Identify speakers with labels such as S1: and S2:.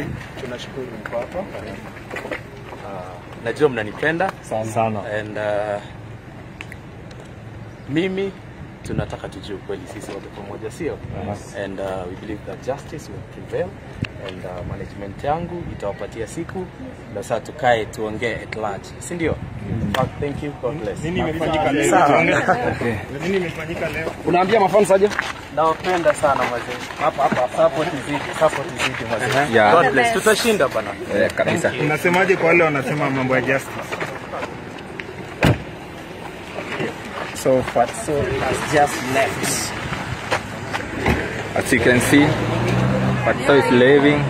S1: tunashukuru mko hapa. Uh, najua mnanipenda
S2: sana.
S1: and uh, mimi tunataka tujue ukweli sisi wote pamoja, sio? And uh, we believe that justice will prevail and uh, management yangu itawapatia siku na saa tukae tuongee at large, si ndio? Uh, Thank you. God bless.
S3: Nini imefanyika leo?
S1: Sawa.
S3: Nini imefanyika leo?
S2: Unaambia mafans aje?
S1: Nawapenda sana mazee. Hapa hapa support izidi, support izidi mazee.
S2: Yeah.
S1: God bless. Tutashinda bana.
S2: Eh, kabisa.
S3: Unasemaje kwa wale wanasema mambo ya justice?
S4: So Fatso has just left.
S2: As you can see, Fatso is leaving.